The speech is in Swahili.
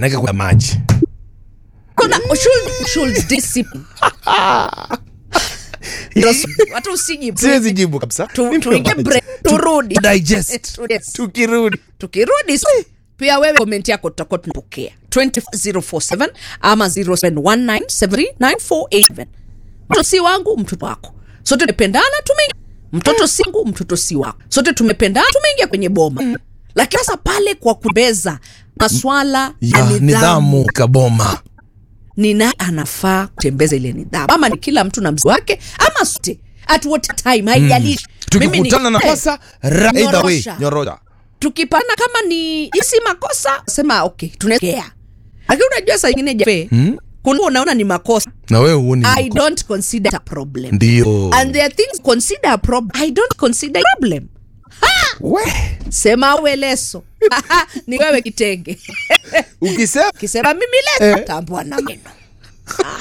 naweka kwa maji kuna should, should discipline hata usijibu siwezi jibu kabisa Tu- Nipe tuingie maji. break, turudi. Tu- digest Yes. tukirudi tukirudi s- pia wewe komenti yako tutakuwa tunapokea 20047 ama 0719739487 mtoto si wangu mtoto wako sote tumependana tumeingia mtoto si wangu mtoto si wako sote tumependana tumeingia kwenye boma lakini sasa pale kwa kubeza maswala ya ya nidhamu nidhamu kaboma ni nani anafaa kutembeza ile nidhamu ama ni kila mtu na mzi wake ama sote at what time haijalishi Mimi ni- tukikutana na Eh, kosa ra- either way nyorosha. nyorosha tukipana kama ni isi makosa sema okay tunaekea lakini unajua saa ingine jafe hmm? kuna unaona ni makosa na wewe huoni i mko- don't consider it a problem ndio and there are things consider a problem i don't consider a problem we sema we leso ni wewe kitenge ukisema kisema mimi leso tambua na meno